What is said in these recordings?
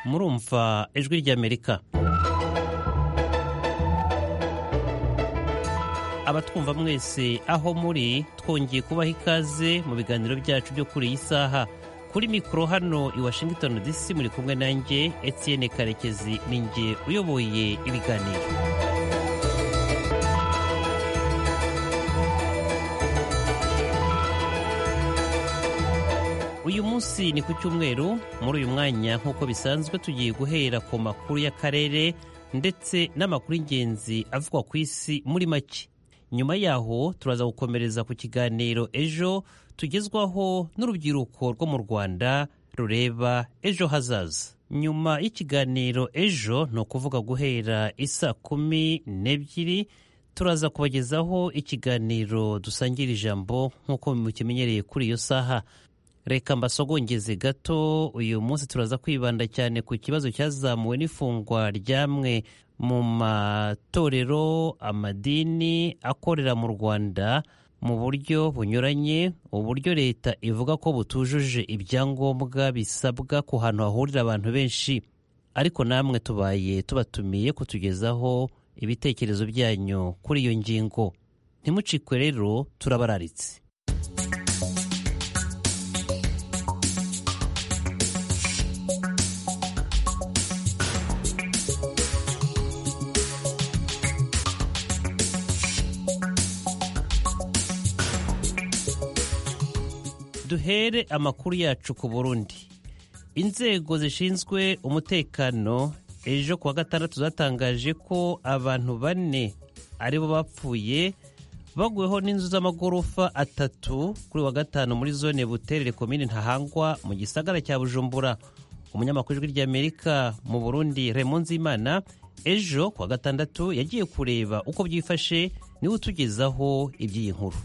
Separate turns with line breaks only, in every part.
murumva ijwi ry'amerika abatwumva mwese aho muri twongeye kubaha ikaze mu biganiro byacu byo kuri iyi saha kuri mikoro hano i washington dc muri kumwe nanjye etienne karekezi ninjye uyoboye ibiganiro uyu munsi ni ku cyumweru muri uyu mwanya nk'uko bisanzwe tugiye guhera ku makuru y'akarere ndetse n'amakuru y'ingenzi avugwa ku isi muri make nyuma yaho turaza gukomereza ku kiganiro ejo tugezwaho n'urubyiruko rwo mu rwanda rureba ejo hazaza nyuma y'ikiganiro ejo ni ukuvuga guhera isa kumi n'ebyiri turaza kubagezaho ikiganiro dusangira ijambo nk'uko mukimenyereye kuri iyo saha reka mbasogongeze gato uyu munsi turaza kwibanda cyane ku kibazo cyazamuwe n'ifungwa ryamwe mu matorero amadini akorera mu rwanda mu buryo bunyuranye uburyo leta ivuga ko butujuje ibyangombwa bisabwa ku hantu hahurira abantu benshi ariko namwe tubaye tubatumiye kutugezaho ibitekerezo byanyu kuri iyo ngingo ntimucikwe rero turabararitse duhere amakuru yacu ku burundi inzego zishinzwe umutekano ejo kuwa gatandatu zatangaje ko abantu bane aribo bapfuye baguweho n'inzu z'amagorofa atatu kuri wa gatanu muri zone buterere komine ntahangwa mu gisagara cya bujumbura umunyamakuru ijwi ry'amerika mu burundi remunzimana ejo kuwa gatandatu yagiye kureba uko byifashe niwe utugezaho iby'iyi nkuru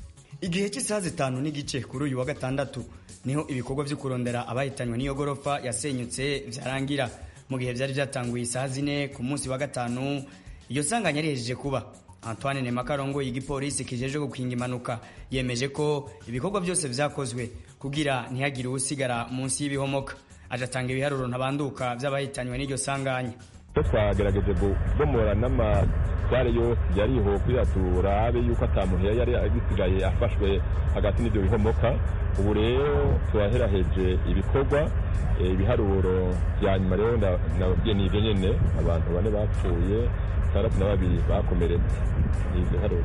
igihe cy'isaha zitanu n'igice kuri uyu wa gatandatu niho ibikorwa byo kurondera abahitanywe n'iyo gorofa yasenyutse byarangira mu gihe byari byatanguye isaha zine ku munsi wa gatanu iyo sanganya rihejeje kuba antoine nemakarongo y'igipolisi kijeje gukinga impanuka yemeje ko ibikorwa byose byakozwe kugira ntihagire usigara munsi y'ibihomoka agatanga ibiharuro ntabanduka by'abahitanywe n'iryo sanganya
twagerageje gubomora n'amatware yose yariho kuyatura habe yuko atamuhera yari agisigaye afashwe hagati n'ibyo bihomoka ubu rero turaheraheje ibikorwa ibiharuro bya nyuma rero nababwiye ni ibyo nyine abantu bane bapfuye batandatu na babiri bakomeretse ni ibyo biharuro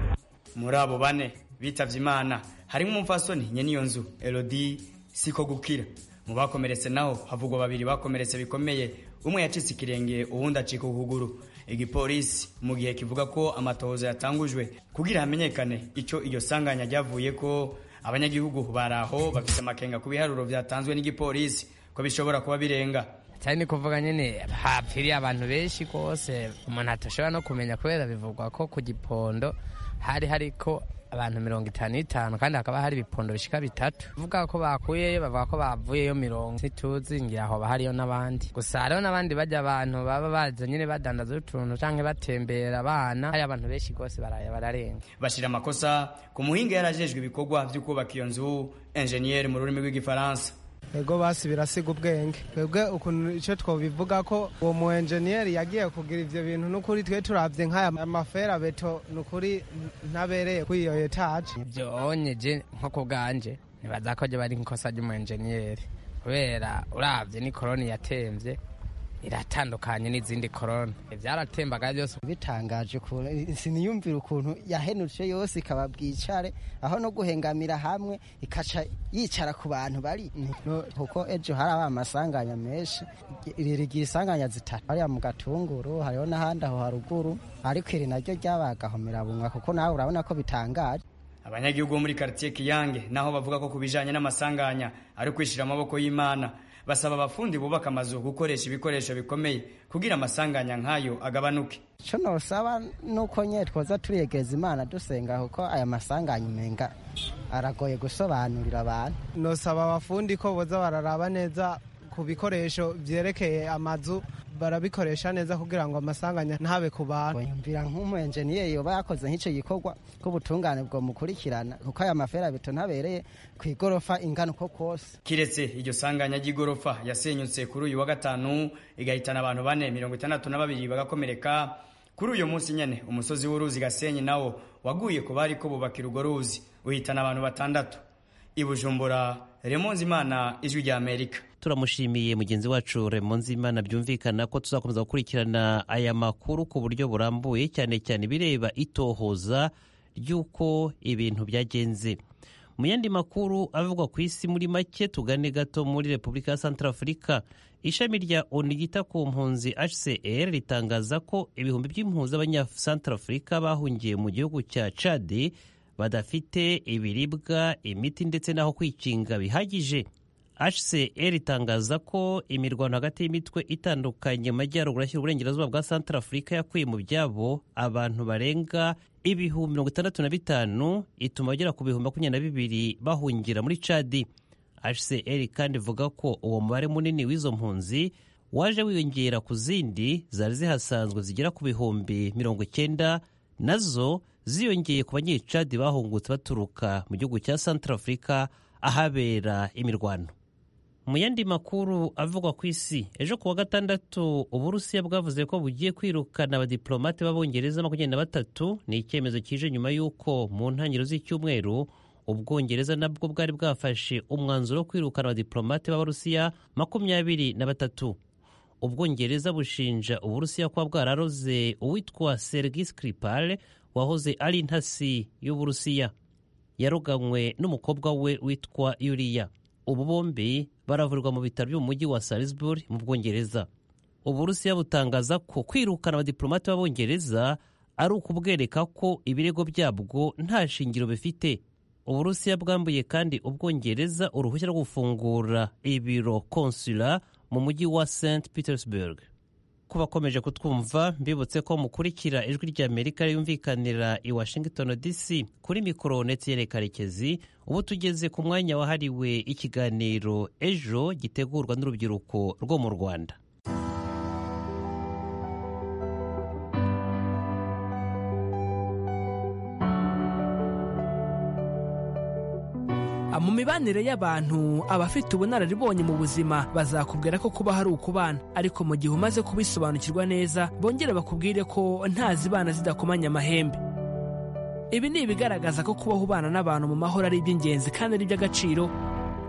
muri abo bane bitavye imana harimo umupfasoni nyene iyo nzu elodi siko gukira mu bakomeretse naho havugwa babiri bakomeretse bikomeye umwe yacitse ikirenge uwundi acika ukuguru igipolisi mu gihe kivuga ko amatohoza yatangujwe kugira hamenyekane icyo iryo sanganya ryavuye ko abanyagihugu bari aho bafite amakenga ku biharuro byatanzwe n'igipolisi ko bishobora kuba birenga
cyane ni kuvuga nyine hapfiriye abantu benshi rwose umuntu atashobora no kumenya kubera bivugwa ko ku gipondo hari hariko abantu mirongo itanu n'itanu kandi hakaba hari ibipondo bishika bitatu bavuga ko bakuyeyo bavuga ko bavuyeyo mirongo ntituzi ngira aho hariyo n'abandi gusa hariho n'abandi bajya abantu baba baza nyine badandaza utuntu cyangwa batembera abana hari abantu benshi rwose bararenga
bashira amakosa ku muhinga yarajejwe ibikorwa byo kubaka iyo nzu enjeniyeri mu rurimi rw'igifaransa
ego basi birasiga ubwenge twebwe ukuntu icyo twobivuga ko uwo mu enjeniyeri yagiye kugira ibyo bintu n'ukuri twe turabye nk'aya mafera beto n'ukuri ntabereye kuri iyo etaje
byonyeje nko ku bwanje ntibaza ko byo bari nk'ikosa ry'umu enjeniyeri kubera urabye ni koroni yatembye iratandukanye n'izindi korona byaratembaga byose
bitangaje ukuntu siniyumvira ukuntu yahenutse yose ikaba bwicare aho no guhengamira hamwe ikaca yicara ku bantu bari kuko ejo hari amasanganya menshi rigira isanganya zitatu hariya mu gatunguru hariho n'ahandi aho haruguru ariko iri naryo ryabagahomera kuko nawe urabona ko bitangaje
abanyagihugu bo muri karitsiye kiyange naho bavuga ko ku bijyanye n'amasanganya ari kwishyira amaboko y'imana basaba abafundi bubaka amazu gukoresha ibikoresho bikomeye kugira amasanganya nk'ayo agabanuke
icyo ntusaba ni uko nyine twoza turiyegereza imana dusenga kuko aya masanganya umenga aragoye gusobanurira abantu
ntusaba abafundi ko boza bararaba neza ku bikoresho byerekeye amazu barabikoresha neza kugira ngo amasanganya ntabe ku bantu
yumvira nk'umu enjeniyeri yoba yakoze nk'icyo gikorwa k'ubutungane bwo mukurikirana kuko aya maferabeto ntabereye ku igorofa ingana uko kose
kiretse iryo sanganya ry'igorofa yasenyutse kuri uyu wa gatanu igahitana abantu bane mirongo itandatu na babiri bagakomereka kuri uyu munsi nyine umusozi w'uruzi gasenyi nawo waguye ku bari ko bubakira urwo ruzi uhitana abantu batandatu i bujumbura remonzi imana ijwi ry'amerika
turamushimiye mugenzi wacu remonzi imana byumvikana ko tuzakomeza gukurikirana aya makuru ku buryo burambuye cyane cyane bireba itohoza ry'uko ibintu byagenze mu yandi makuru avugwa ku isi muri make tugane gato muri repubulika ya santarafurika ishami rya onu ryita ku mpunzi hcr ritangaza ko ibihumbi by'impunzi abanyasantarafurika bahungiye mu gihugu cya cade badafite ibiribwa imiti ndetse n'aho kwikinga bihagije hcr itangaza ko imirwano hagati y'imitwe itandukanye mu majyaruguru ashyira uburengerazuba bwa santarafurika yakuye mu byabo abantu barenga ibihumbi mirongo itandatu na bitanu ituma bagera ku bihumbi makumyabiri na bibiri bahungira muri cadi hcr kandi ivuga ko uwo mubare munini w'izo mpunzi waje wiyongera ku zindi zari zihasanzwe zigera ku bihumbi mirongo icyenda nazo ziyongeye ku banyecadi bahungutse baturuka mu gihugu cya santarafurika ahabera imirwano mu yandi makuru avugwa ku isi ejo kuwa gatandatu uburusiya bwavuze ko bugiye kwirukana abadiplomate b'abongereza makumyabiri na batatu ni icyemezo kije nyuma y'uko mu ntangiriro z'icyumweru ubwongereza nabwo bwari bwafashe umwanzuro wo kwirukana abadiplomate b'abarusiya makumyabiri na batatu ubwongereza bushinja uburusiya kuba bwararoze uwitwa sergi skripal wahoze ari intasi y'uburusiya yaroganywe n'umukobwa we witwa yuriya ubu bombi baravurwa mu bitaro byo mu mujyi wa Salisbury mu Bwongereza Uburusiya butangaza ko kwirukana abadiplomate b'Abongereza ari ukubwereka ko ibirego byabwo nta shingiro bifite Uburusiya bwambuye kandi Ubwongereza uruhushya rwo gufungura ibiro konsula mu mujyi wa St Petersburg ku bakomeje kutwumva mbibutse ko mukurikira ijwi ry'Amerika yumvikanira i Washington DC kuri mikoro Netiyere Karekezi ubu tugeze ku mwanya wahariwe ikiganiro ejo gitegurwa n'urubyiruko rwo mu Rwanda
mu mibanire y'abantu abafite ubunararibonye mu buzima bazakubwira ko kuba hari ukubana ariko mu gihe umaze kubisobanukirwa neza bongere bakubwire ko nta zibana zidakomanya amahembe ibi ni ibigaragaza ko kubaho ubana n'abantu mu mahoro ari iby'ingenzi kandi ari iby'agaciro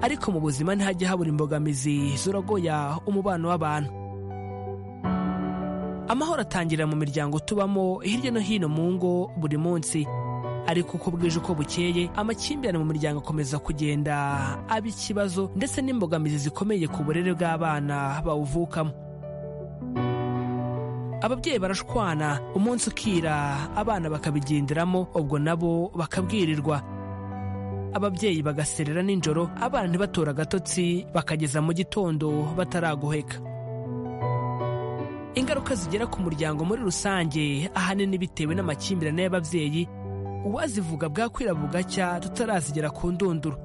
ariko mu buzima ntihajya habura imbogamizi zuragoya umubano w'abantu amahoro atangirira mu miryango tubamo hirya no hino mu ngo buri munsi ariko uko bwije uko bukeye amakimbirane mu miryango akomeza kugenda aba ikibazo ndetse n'imbogamizi zikomeye ku burere bw'abana bawuvukamo ababyeyi barashwana umunsi ukira abana bakabigenderamo ubwo nabo bakabwirirwa ababyeyi bagaserera nijoro abana ntibatora agatotsi bakageza mu gitondo bataraguheka ingaruka zigera ku muryango muri rusange ahanini bitewe n'amakimbirane y'ababyeyi uwazivuga bwakwira bugacya tutarazigera ku ndunduro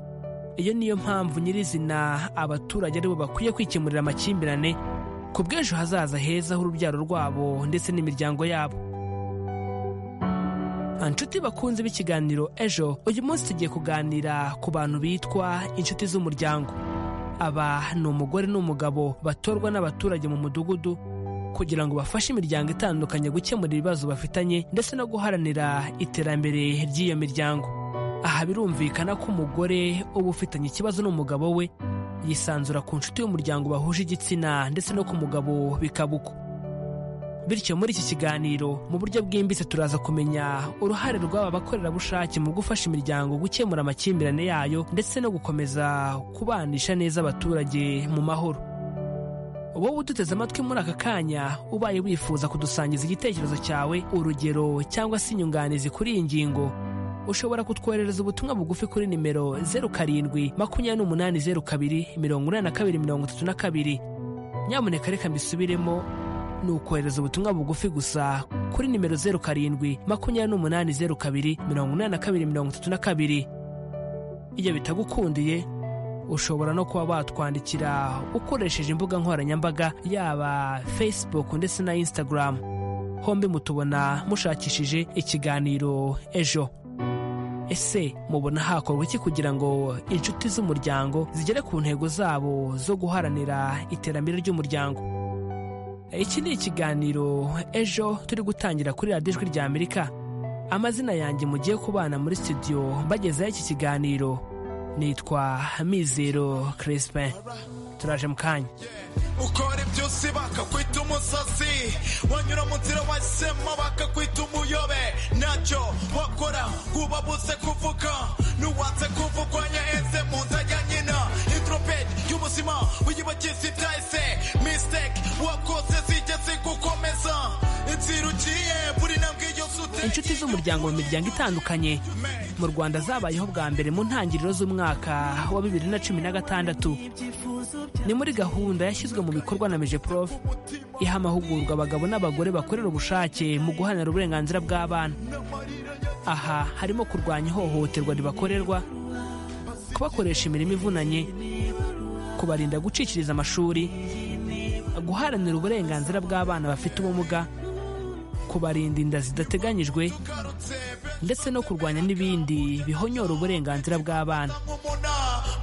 iyo niyo mpamvu nyirizina abaturage aribo bakwiye kwikemurira amakimbirane ku bw'ejo hazaza heza h'urubyaro rwabo ndetse n'imiryango yabo inshuti bakunze b'ikiganiro ejo uyu munsi tugiye kuganira ku bantu bitwa inshuti z'umuryango aba ni umugore n'umugabo batorwa n'abaturage mu mudugudu kugira ngo bafashe imiryango itandukanye gukemura ibibazo bafitanye ndetse no guharanira iterambere ry'iyo miryango aha birumvikana ko umugore uba ufitanye ikibazo n'umugabo we yisanzura ku nshuti y'umuryango bahuje igitsina ndetse no ku mugabo bikaba uko bityo muri iki kiganiro mu buryo bwimbitse turaza kumenya uruhare rw'aba bakorerabushake mu gufasha imiryango gukemura amakimbirane yayo ndetse no gukomeza kubanisha neza abaturage mu mahoro wowe uduteze amatwi muri aka kanya ubaye wifuza kudusangiza igitekerezo cyawe urugero cyangwa se inyunganizi kuri iyi ngingo ushobora kutwoherereza ubutumwa bugufi kuri nimero zeru karindwi makumyabiri n'umunani zeru kabiri mirongo inani na kabiri mirongo itatu na kabiri nyamuneka reka mbisubiremo ni ukohereza ubutumwa bugufi gusa kuri nimero zeru karindwi makumyabiri n'umunani zeru kabiri mirongo inani na kabiri mirongo itatu na kabiri iyo bitagukundiye ushobora no kuba watwandikira ukoresheje imbuga nkoranyambaga yaba facebook ndetse na instagram hombi mutubona mushakishije ikiganiro ejo ese mubona hakorwa iki kugira ngo inshuti z'umuryango zigere ku ntego zabo zo guharanira iterambere ry'umuryango iki ni ikiganiro ejo turi gutangira kuri radiyo ijwi rya amerika amazina yanjye mugiye kubana muri studio mbagezaho iki kiganiro nitwa mizero crispin turaje mu kanya
ukora ibyusi bakakwita umusazi wanyura mu nzira wahisemo bakakwita umuyobe ntacyo wakora buze kuvuga nuwatse kuvugwanya eze mu nda ya nyina intropedi y'ubuzima wiyibagiza ibyahise misiteke wakoze zigeze gukomeza inzira ugiye buri ntambwe yose uteye
inshuti z'umuryango mu miryango itandukanye mu rwanda zabayeho bwa mbere mu ntangiriro z'umwaka wa bibiri na cumi na gatandatu ni muri gahunda yashyizwe mu bikorwa na meje prof iha amahugurwa abagabo n'abagore bakorera ubushake mu guharanira uburenganzira bw'abana aha harimo kurwanya ihohoterwa ribakorerwa kubakoresha imirimo ivunanye kubarinda gucikiriza amashuri guharanira uburenganzira bw'abana bafite ubumuga kubarinda inda zidateganyijwe ndetse no kurwanya n'ibindi bihonyora uburenganzira bw'abana
mumuna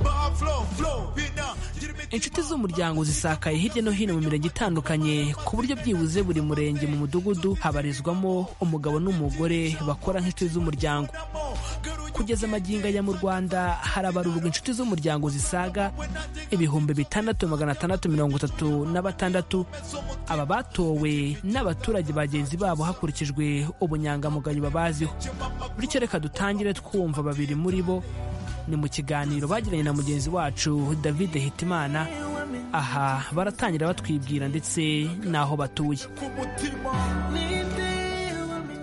baha flow flow bina gira imiti
inshuti z'umuryango zisakaye hirya no hino mu mirenge itandukanye ku buryo byibuze buri murenge mu mudugudu habarizwamo umugabo n'umugore bakora nk'inshuti z'umuryango kugeza magingo aya mu rwanda harabarurwa inshuti z'umuryango zisaga ibihumbi bitandatu magana atandatu mirongo itatu na batandatu aba batowe n'abaturage bagenzi babo hakurikijwe ubunyangamugayo babaziho bityo reka dutangire twumva babiri muri bo ni mu kiganiro bagiranye na mugenzi wacu david hitimana aha baratangira batwibwira ndetse n'aho batuye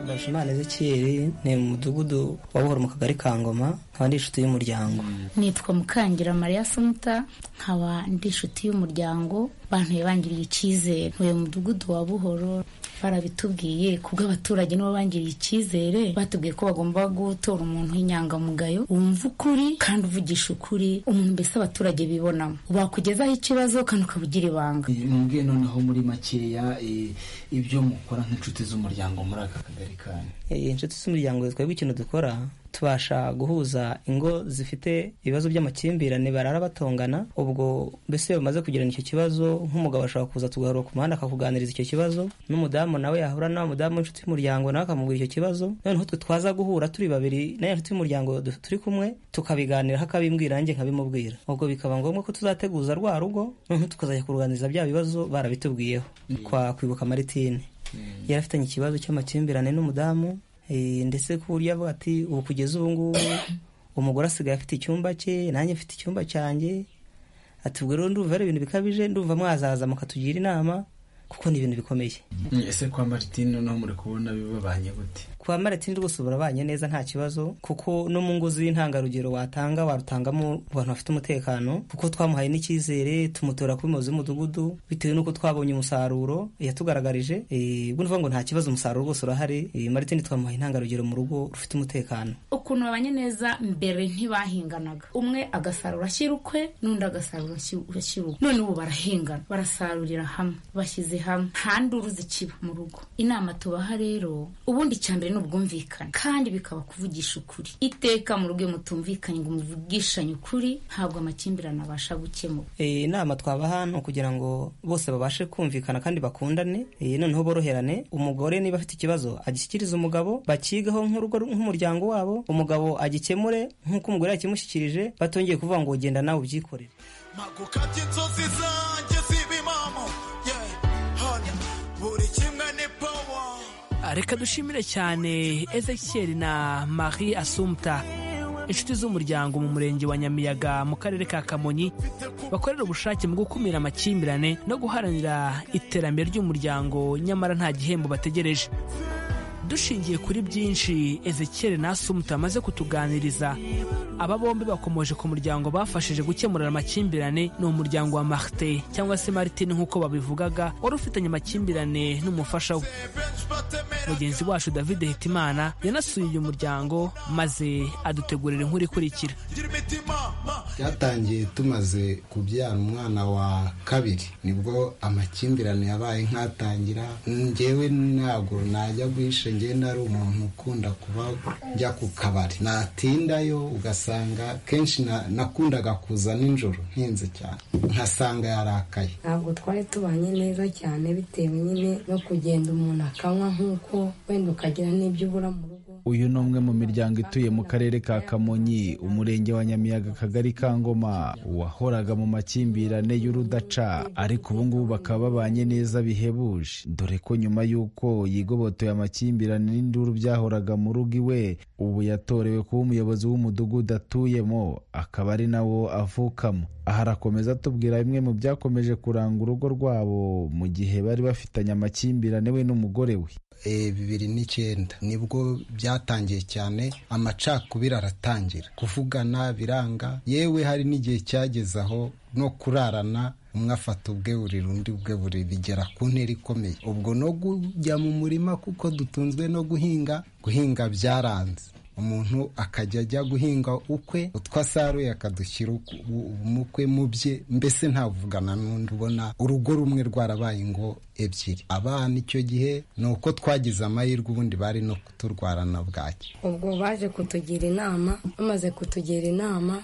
ndashimana ezekiyeri ni mu mudugudu wa buhoro mu kagari ka ngoma nkaba ndi inshuti y'umuryango
nitwa mukangira mariya sumuta nkaba ndi inshuti y'umuryango bantu bangiriye icyizere uyu mudugudu wa buhoro barabitubwiye kubwo abaturage nibo bangiriye icyizere batubwiye ko bagomba gutora umuntu w'inyangamugayo wumva ukuri kandi uvugisha ukuri umuntu mbese abaturage bibonamo bakugezaho ikibazo kandi ukabugira ibanga
mumbwiye noneho muri makeya eh, ibyo mukora nk'inshuti z'umuryango muri aka kagari kanyu
Eh, inshuti z'umuryango twebwe ikintu dukora tubasha guhuza ingo zifite ibibazo by'amakimbirane barara batongana ubwo mbese iyo bamaze kugirana icyo kibazo nk'umugabo ashobora kuza tugaharura ku muhanda akakuganiriza icyo kibazo n'umudamu nawe yahura nawe mudamu w'inshuti y'umuryango nawe akamubwira icyo kibazo noneho twe twaza guhura turi babiri nayo inshuti y'umuryango du- turi kumwe tukabiganiraho akabimbwira nanjye nkabimubwira ubwo bikaba ngombwa ko tuzateguza rwa rugo noneho tukazajya kuruganiriza bya bibazo barabitubwiyeho kwa kwibuka maritine yari afitanye ikibazo cy'amakimbirane n'umudamu eh, ndetse ku buryo avuga ati ubu kugeza ubu ngubu umugore asigaye afite icyumba cye nanjye mfite icyumba cyanjye ati ubwo rero ndumva ari ibintu bikabije ndumva mwazaza mukatugira inama kuko ni ibintu bikomeye
ese kwa martine noneho muri kubona bibabanye gute
kwa maritini rwose burabanye neza nta kibazo kuko no mu ngo z'intangarugero watanga warutangamo mu bantu bafite umutekano kuko twamuhaye n'icyizere tumutora kuba umuyobozi w'umudugudu bitewe n'uko twabonye umusaruro yatugaragarije Eh, ubwo nuvuga ngo nta kibazo umusaruro rwose urahari Eh, maritini twamuhaye intangarugero mu rugo rufite umutekano
ukuntu babanye neza mbere ntibahinganaga umwe agasarura ashyira ukwe n'undi agasarura ashyira ashyira ukwe none ubu barahingana barasarurira hamwe bashyize hamwe ntanduruzi kiba mu rugo inama tubaha rero ubundi icya mbere ni ubwumvikane kandi bikaba kuvugisha ukuri iteka mu rugo iyo mutumvikanye ngo muvugishanye ukuri ntabwo amakimbirane abasha gukemuka
Eh, inama twabaha ni ukugira ngo bose babashe kumvikana kandi bakundane eh, noneho boroherane umugore niba afite ikibazo agishyikirize umugabo bakigaho nk'urugo nk'umuryango wabo umugabo agikemure nk'uko umugore yakimushyikirije batongeye kuvuga ngo genda nawe ubyikorere
mpagukabye inzozi zanjye z'ibimamu yeah hano buri kimwe ni power
reka dushimire cyane ezekiel na marie asumta inshuti z'umuryango mu murenge wa nyamiyaga mu karere ka kamonyi bakorera ubushake mu gukumira amakimbirane no guharanira iterambere ry'umuryango nyamara nta gihembo bategereje dushingiye kuri byinshi ezekiel na sumuta bamaze kutuganiriza aba bombi bakomoje ku muryango bafashije gukemurira amakimbirane ni umuryango wa marite cyangwa se martin nk'uko babivugaga wari ufitanye amakimbirane n'umufasha we mugenzi wacu david hitimana yanasuye uyu muryango maze adutegurira inkuru ikurikira
byatangiye tumaze kubyara umwana wa kabiri nibwo amakimbirane yabaye nk'atangira ngewe ntabwo najya guhisha ngewe nari umuntu ukunda kuba njya ku kabari natindayo ugasanga kenshi na- nakundaga kuza nijoro ntinze cyane nkasanga yarakaye
ntabwo twari tubanye neza cyane bitewe nyine no kugenda umuntu akanywa nk'uko wenda ukagira n'ibyo ubura mu rugo
uyu ni umwe mu miryango ituye mu karere ka kamonyi umurenge wa nyamiyaga akagari ka ngoma wahoraga mu makimbirane y'urudaca ariko ubu ngubu bakaba babanye neza bihebuje dore ko nyuma y'uko yigobotoye amakimbirane n'induru byahoraga mu rugo iwe ubu yatorewe kuba umuyobozi w'umudugudu atuyemo akaba ari nawo avukamo aha arakomeza atubwira bimwe mu byakomeje kuranga urugo rwabo mu gihe bari bafitanye amakimbirane we n'umugore we
Eh, bibiri n'icyenda nibwo byatangiye cyane amacakubiri aratangira kuvugana biranga yewe hari n'igihe cyageze aho no kurarana umwe afata ubwe buriri undi ubwe buriri bigera ku ntera ikomeye ubwo no kujya mu murima kuko dutunzwe no guhinga guhinga byaranze umuntu akajya ajya guhinga ukwe utwo asaruye akadushyira uku- u- umukwe mu bye mbese ntavugana n'undi ubona urugo rumwe rwarabaye ngo ebyiri abana icyo gihe ni uko twagize amahirwe ubundi bari no kuturwarana bwaki
ubwo baje kutugira inama bamaze kutugira inama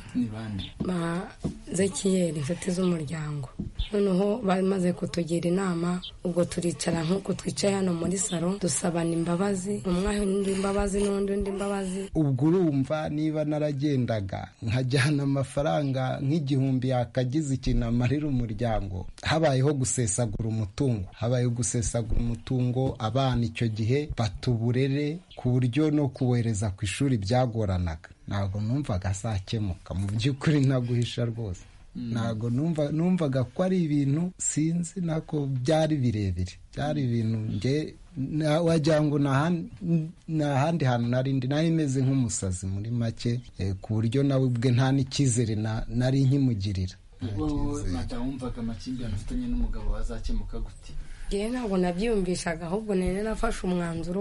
ba zekiyeri inshuti z'umuryango noneho bamaze kutugira inama ubwo turicara nk'uko twicaye hano muri salo dusabana imbabazi umwe aha undi imbabazi n'undi undi imbabazi
ubwo urumva niba naragendaga nkajyana amafaranga nk'igihumbi yakagize ikintu amarira umuryango habayeho gusesagura umutungo habayeho gusesagura umutungo abana icyo gihe batuburere ku buryo no kubohereza ku ishuri byagoranaga ntabwo numvaga azakemuka mu by'ukuri ntaguhisha rwose ntabwo numva numvaga ko ari ibintu sinzi nako byari birebire byari ibintu nge na- wagira ngo ni ahan- ni ahandi hantu narindi nari meze nk'umusazi muri make eh, ku buryo nawe ubwe nta n'icyizere na- nari nkimugirira
wowe madamu wumvaga amakimbirane ufitanye n'umugabo wazakemuka gute
ngewe ntabwo nabyiyumvishaga ahubwo nari narafashe umwanzuro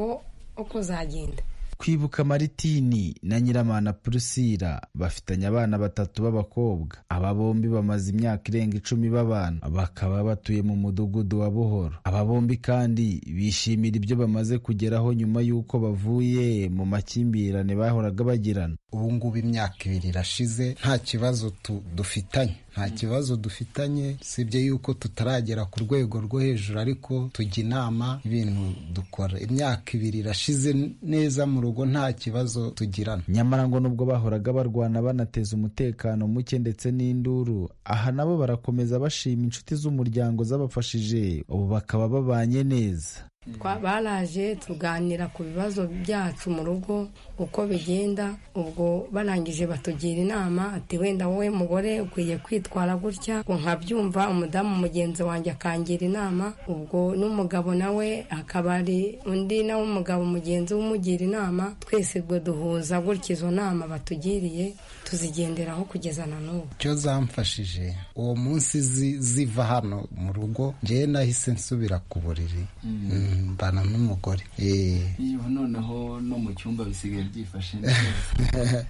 wo kuzagenda
kwibuka maritini na nyiramana purusira bafitanye abana batatu b'abakobwa aba bombi bamaze imyaka irenga icumi babana bakaba batuye mu mudugudu wa buhoro aba bombi kandi bishimira ibyo bamaze kugeraho nyuma y'uko bavuye mu makimbirane bahoraga bagirana
ubu ngubu imyaka ibiri irashize nta kibazo tu- dufitanye nta kibazo dufitanye sibye yuko tutaragera ku rwego rwo hejuru ariko tujya inama ibintu dukora imyaka ibiri irashize n- neza mu rugo nta kibazo tugirana
nyamara ngo nubwo bahoraga barwana banateza umutekano muke ndetse n'induru aha nabo barakomeza bashima inshuti z'umuryango zabafashije ubu bakaba babanye neza
Twa- baraje tuganira ku bibazo byacu mu rugo uko bigenda ubwo barangije batugira inama ati wenda wowe mugore ukwiye kwitwara gutya ngo nkabyumva umudamu mugenzi wanjye akangira inama ubwo n'umugabo nawe akaba ari undi nawe umugabo mugenzi we umugira inama twese ubwo duhuza gutya izo nama batugiriye tuzigenderaho kugeza na n'ubu
icyo zamfashije uwo munsi zi- ziva hano mu rugo ngewe nahise nsubira ku buriri Mm, mbana n'umugore Eh.
yewe noneho no mu cyumba bisigaye byifashe neza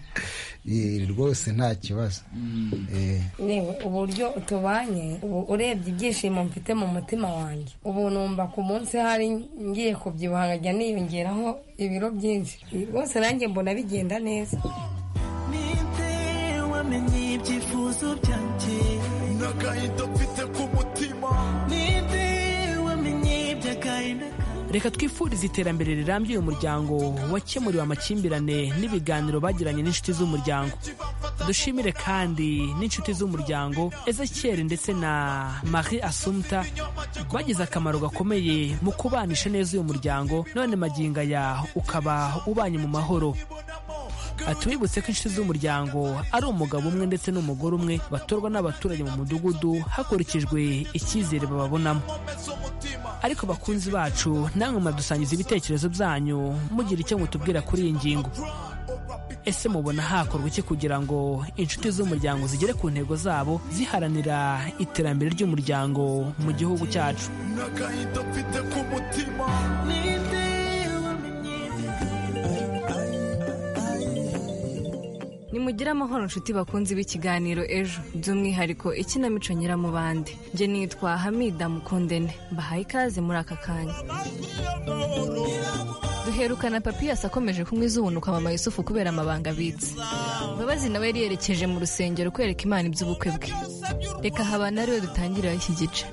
Eh, rwose nta kibazo Eh.
yewe uburyo tubanye ubu urebye ibyishimo mfite mu mutima wanjye ubu numva ku munsi hari ngiye kubyibuha nkajya niyongeraho ibiro byinshi rwose nanjye mbona bigenda neza
wamenye ibyifuzo byanjye n'agahinda mfite ku mutima ninde wamenye iby'agahinda
reka twifurize iterambere rirambye uyu muryango wakemuriwe amakimbirane n'ibiganiro bagiranye n'inshuti z'umuryango dushimire kandi n'inshuti z'umuryango ezekiel ndetse na marie asumta bagize akamaro gakomeye mu kubanisha neza uyu muryango none maginga ya ukaba ubanye mu mahoro atubibutse ko inshuti z'umuryango ari umugabo umwe ndetse n'umugore umwe batorwa n'abaturage mu mudugudu hakurikijwe icyizere bababonamo
z'umutima
ariko bakunzi bacu namwe mwadusangiza ibitekerezo byanyu mugira icyo mutubwira kuri iyi ngingo ese mubona hakorwa iki kugira ngo inshuti z'umuryango zigere ku ntego zabo ziharanira iterambere ry'umuryango mu gihugu cyacu
n'agahinda mfite ku mutima
nimugire amahoro nshuti bakunzi b'ikiganiro ejo by'umwihariko ikinamico nyiramubande njye nitwa hamida mukundene mbahaye ikaze muri aka kanya duherukana papiyasi akomeje kunywa izubunuka mama yusufu kubera amabanga abitse mbabazi nawe yari yerekeje mu rusengero kwereka imana iby'ubukwe bwe reka habana ariwe dutangiriraho iki gice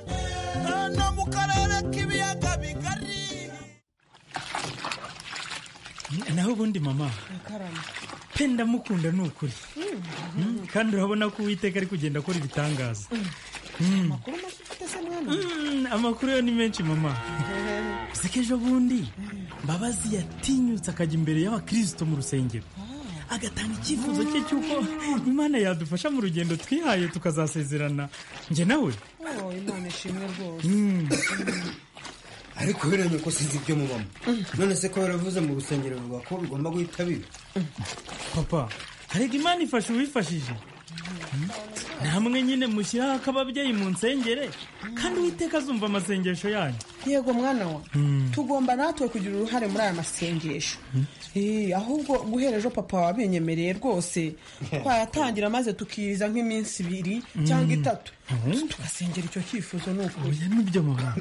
naho ubundi mama pe ndamukunda ni ukuri Mm, kandi urabona ko uwiteka ari kugenda akora ibitangaza Mm, mm, amakuru yo ni menshi mama gusa ko ejo bundi mbabazi yatinyutse akajya imbere y'abakristo mu rusengero agatanga icyifuzo cye cy'uko imana yadufasha mu rugendo twihaye tukazasezerana njye nawe
Oh, imana ishimwe rwose
Mm.
ariko biremye ko sinzi ibyo mubamo none se ko baravuze mu rusengero bavuga ko bigomba guhita biba
papa harega imana ifasha uwifashije Mm. namwe nyine mushyiraho ak'ababyeyi mu nsengere kandi uwiteka azumva amasengesho yanyu
yego mwana wa
Mm.
tugomba natwe kugira uruhare muri aya masengesho Eh, ahubwo guhera ejo papa wabinyemereye rwose twayatangira maze tukiriza nk'iminsi ibiri cyangwa
Mm.
itatu tugasengera icyo cyifuzo ni ukuri
nibyo mama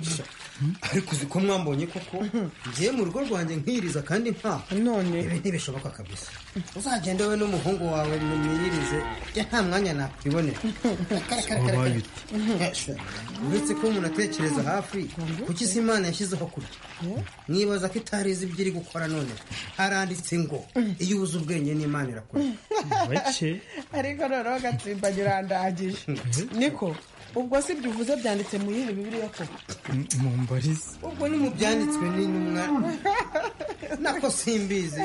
ariko uzi ko mwambonye koko ngiye mu rugo rwanjye nkiriza kandi nta
none
ibi ntibishoboka kabisa uzagende wowe n'umuhungu wawe mumwirize ya nta mwanya nakwibonera
Wabaye
uretse ko umuntu atekereza hafi kuki si imana yashyizeho kurya nibaza ko itarizi ibyo iri gukora none haranditse ngo iyo ubuze ubwenge n'imana irakurya
bake
ariko noneho gatsimbanye urandagije niko ubwo si byo uvuze byanditse mu yindi bibiriya koko
mumbarize
ubwo ni mu byanditswe n'intumwa nako simbizi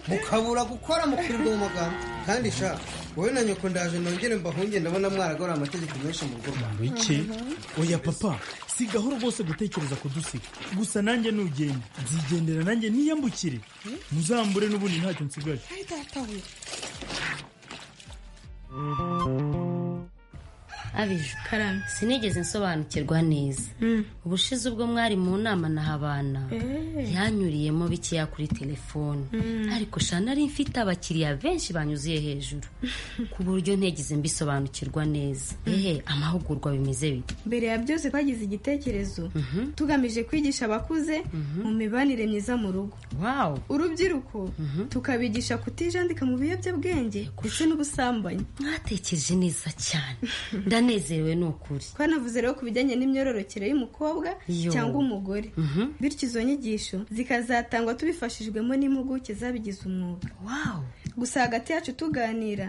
mukabura gukora mukirirwa mu magambo kandi sha wowe na nyoko ndaje nongere mbahunge ndabona mwaragora amategeko menshi mu rugo rwawe
bike oya papa si gahoro rwose gutekereza kudusiga gusa nanjye nugenda nzigendera nanjye niyambukire muzambure n'ubundi ntacyo nsigaje
Ay, data we.
abije karame sinigeze nsobanukirwa neza ubushize ubwo mwari mu nama na habana
Eh.
yanyuriyemo bikeya kuri telefone
Mm.
ariko shana nari mfite abakiriya benshi banyuzuye hejuru ku buryo ntigeze mbisobanukirwa neza ehe amahugurwa bimeze bite
mbere ya byose twagize igitekerezo tugamije kwigisha abakuze mu mibanire myiza mu rugo urubyiruko tukabigisha kutijandika mu biyobyabwenge ndetse n'ubusambanyi
mwatekereje neza cyane ndanezerewe ni ukuri
twanavuze rero ku bijyanye n'imyororokere y'umukobwa
Yo.
cyangwa umugore
Mhm.
bityo izo nyigisho zikazatangwa tubifashijwemo n'impuguke zabigize umwuga gusa hagati yacu tuganira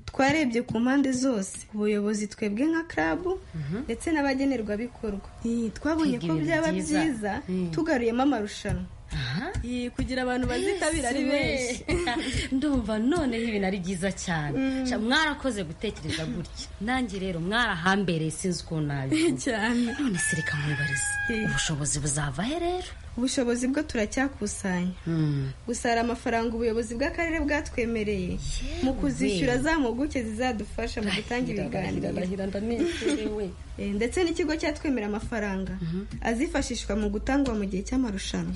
twarebye ku mpande zose ubuyobozi twebwe nka club ndetse n'abagenerwabikorwa Ih, twabonye
Kwiga
ko
ibintu
byaba
byiza.
byiza
Mm.
tugaruyemo amarushanwa Ih, kugira abantu bazitabira ari benshi
ndumva noneho ibintu ari byiza cyane
Mm.
Sha, mwarakoze gutekereza gutya nanjye rero mwarahambere sinzi ukuntu nabi
cyane
none se reka mwibarize ubushobozi buzava he rero
ubushobozi bwo turacyakusanya gusa hari amafaranga ubuyobozi bw'akarere bwatwemereye mu kuzishyura za mpuguke zizadufasha mu gutanga ibiganiro Eh, ndetse n'ikigo cyatwemera amafaranga azifashishwa mu gutangwa mu gihe cy'amarushanwa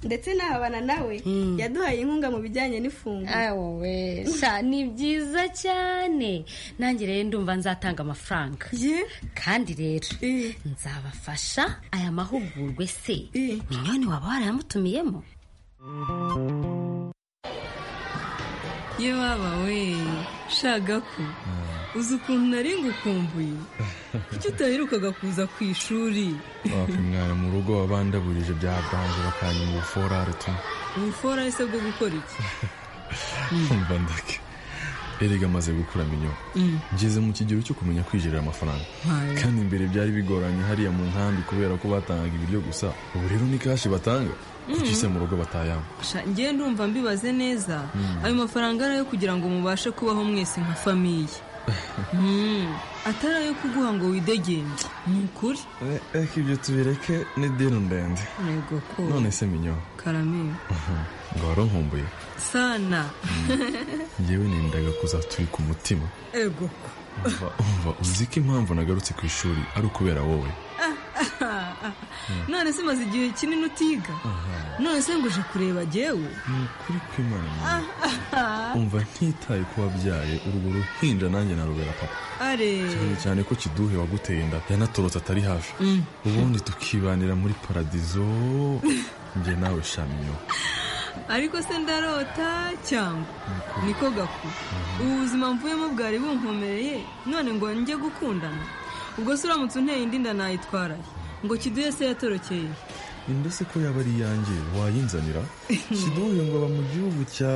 ndetse n'ahabana nawe
Mm.
yaduhaye inkunga mu bijyanye n'ifunguro
sha ni byiza cyane nanjye rero ndumva nzatanga amafaranga kandi rero nzabafasha aya mahugurwe se minyoni waba warayamutumiyemo
iyo baba we shaga ko uzi ukuntu nari ngukumbuye kuki utaherukaga kuza ku ishuri
mwana mu rugo wabandaburije bya banje bakanyuma ubuforare tu
ubufora ese bwo gukora iki
umva ndake erega amaze gukura minyoko
Mm.
ngeze mu kigero cyo kumenya kwijerera amafaranga
Hayo.
kandi mbere byari bigoranye hariya mu nkambi kubera ko batangaga ibiryo gusa ubu rero ni kashi batanga kuki se mu rugo batayampa
Sha, njye ndumva mbibaze neza
Mm.
ayo mafaranga ari ayo kugira ngo mubashe kubaho mwese nka famiye
atari ayo kuguha ngo widegenge ni ukuri
reka ibyo tubireke ni deni ndende
yego ko
none se minyo
karame
ngo waronkumbuye
sana
yewe nendaga kuzatubika umutima
ego ko
umva umva uzi ko impamvu nagarutse ku ishuri ari ukubera wowe
none se maze igihe kinini utiga none se ngo uje kureba jyewe
ni ukuri kw'imana Minyo. umva ntitaye ko wabyaye urugo ruhinja nanjye narubera papa
are
cyane cyane ko kiduhe waguteye inda yanatorotse atari hafi
Mm.
ubundi tukibanira muri paradizo njye nawe shaminyo
ariko se ndarota cyangwa niko gaku ubu buzima mvuyemo bwari bunkomereye none ngo njye gukundana ubwo se uramutse unteye indi nda nayitwaraye ngo kiduye se yatorokeye
inda se ko yaba ari iyanjye wayinzanira kiduhe ngo aba mu gihugu cya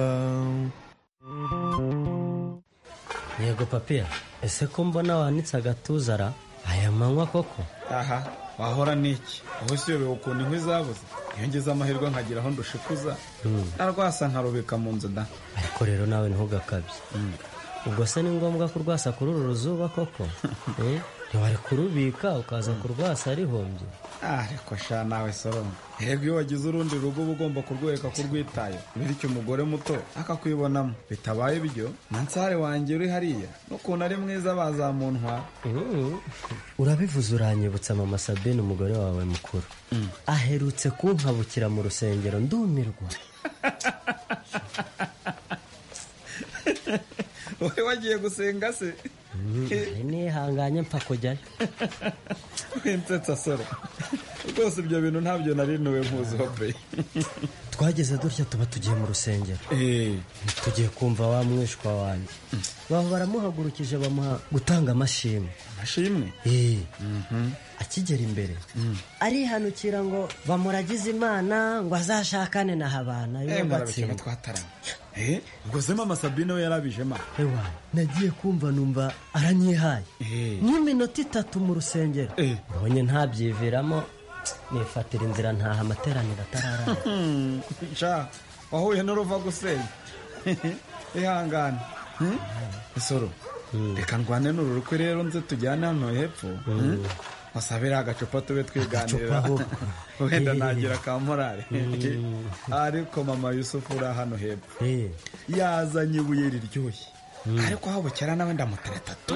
yego papiya ese ko mbona wanitse agatuza ra aya manywa koko
aha wahora n'iki aho siyobewe ukuntu inkwi zabuze iyo ngeze amahirwe nkagira aho ndushikuza
Hmm.
narwasa nkarubika mu nzu da
ariko rero nawe ntugakabye ubwo se ni ngombwa kurwasa kuri uru ruzuba koko Eh? ntiwari kurubika ukaza kurwasa arihombye
Ah, ariko sha nawe soromo erega iyo wagize urundi rugo uba ugomba kurwereka ko urwitaye bityo umugore muto akakwibonamo bitabaye ibyo nansare wanjye uri hariya n'ukuntu ari mwiza bazamuntwara
urabivuze uranyibutsa mama sabine umugore wawe mukuru aherutse kunkabukira mu rusengero ndumirwa
wowe wagiye gusenga se
nihanganye mpfa kujyayo
winsetsa soro rwose ibyo bintu ntabyo nari ntuwe nkuzi hope
twageze dutya tuba tugiye mu rusengero tugiye kumva wa mwishwa wanjye baho baramuhagurukije bamuha gutanga amashimwe
amashimwe
akigera imbere arihanukira ngo bamuragize imana ngo azashakane na habana yubatse
mwarabikema twatarama Eh, ubwo se mama sabine we yarabijema
nagiye kumva numva aranyihaye nk'iminota itatu mu rusengero mbonye ntabyiviramo nifatira inzira ntaha amateraniro atararara
nca wahuye n'uruva gusenya ihangane Hmm? isoro reka ndwane n'ururukwe rero nze tujyane hano hepfo Hmm? wasabire agacupa tube twiganirira
Agacupa ahubwo.
wenda
Eh.
nagira ka morale
Mm.
ariko mama yusufu uri hano hepfo yazanye ibuye riryoshye ariko aho bukera nawe ndamutera atatu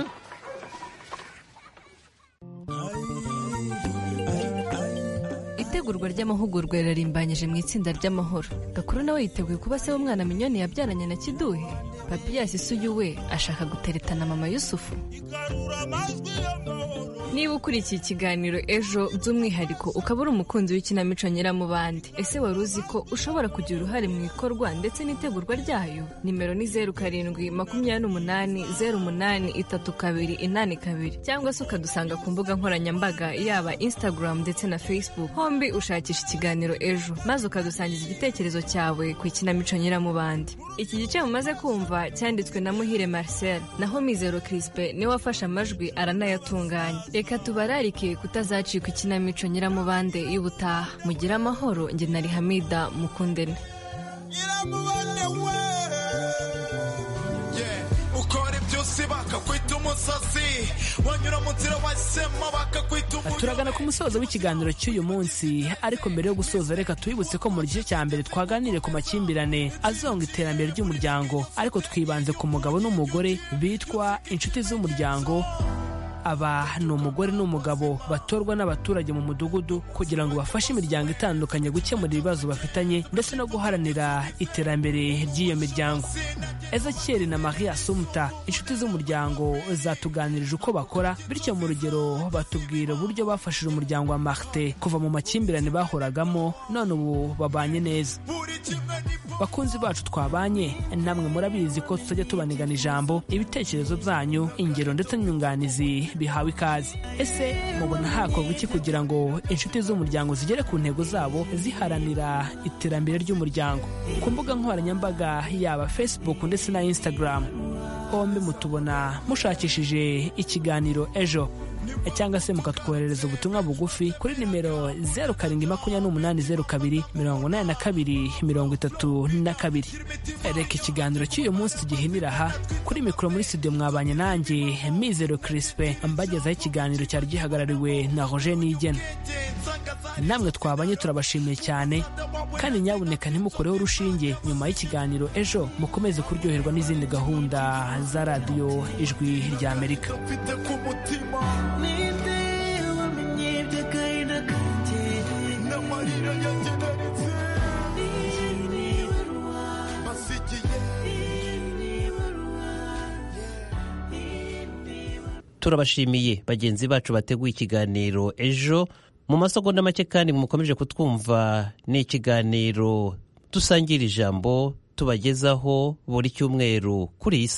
itegurwa ry'amahugurwa rirarimbanyije mu itsinda ry'amahoro gakuru nawe yiteguye kuba se w'umwana minyoni yabyaranye na kiduhe papiyasi isuyu we ashaka guteretana mama yusufu niba ukurikiye ikiganiro ejo by'umwihariko ukaba uri umukunzi w'ikinamico nyiramubande ese wari uzi ko ushobora kugira uruhare mu ikorwa ndetse n'itegurwa ryayo nimero ni zeru karindwi makumyabiri n'umunani zeru umunani itatu kabiri inani kabiri cyangwa se ukadusanga ku mbuga nkoranyambaga yaba instagram ndetse na facebook hombi ushakisha ikiganiro ejo maze ukadusangiza igitekerezo cyawe ku ikinamico nyiramubande iki gice mumaze kumva cyanditswe na muhire marcel naho mizero crispe niwe wafashe amajwi aranayatunganya reka tubararike kutazacika ikinamico nyiramubande y'ubutaha mugire amahoro njye nari hamida mukundene
ukora ibyose bakakwita umusazi wanyura mu nzira wahisemo bakakwita
turagana ku musozo w'ikiganiro cy'uyu munsi ariko mbere yo gusoza reka twibutse ko mu gice cya mbere twaganiriye ku makimbirane azonga iterambere ry'umuryango ariko twibanze ku mugabo n'umugore bitwa inshuti z'umuryango aba ni umugore n'umugabo batorwa n'abaturage mu mudugudu kugira ngo bafashe imiryango itandukanye gukemura ibibazo bafitanye ndetse no guharanira iterambere ry'iyo miryango ezekiyeli na maria sumuta inshuti z'umuryango zatuganirije uko bakora bityo mu rugero batubwira uburyo bafashije umuryango wa marte kuva mu makimbirane bahoragamo none ubu babanye neza bakunzi bacu twabanye namwe murabizi ko tutajya tubanigana ijambo ibitekerezo byanyu ingero ndetse n'inyunganizi bihawe ikaze ese mubona hakorwa iki kugira ngo inshuti z'umuryango zigere ku ntego zabo ziharanira iterambere ry'umuryango ku mbuga nkoranyambaga yaba facebook ndetse na instagram hombi mutubona mushakishije ikiganiro ejo cyangwa se mukatwoherereza ubutumwa bugufi kuri nimero zeru karindwi makumyabiri n'umunani zeru kabiri mirongo inani na kabiri mirongo itatu na kabiri reka ikiganiro cy'uyu munsi tugihinira aha kuri mikoro muri studio mwabanye nanjye mizero kirisipe mbagezaho ikiganiro cyari gihagarariwe na roger nigena namwe twabanye turabashimiye cyane kandi nyabuneka ntimukoreho urushinge nyuma y'ikiganiro ejo mukomeze kuryoherwa n'izindi gahunda za radiyo ijwi rya amerika
turabashimiye bagenzi bacu bateguye ikiganiro ejo mu masegonda make kandi mukomeje kutwumva ni ikiganiro dusangira ijambo tubagezaho buri cyumweru kuri iyi saha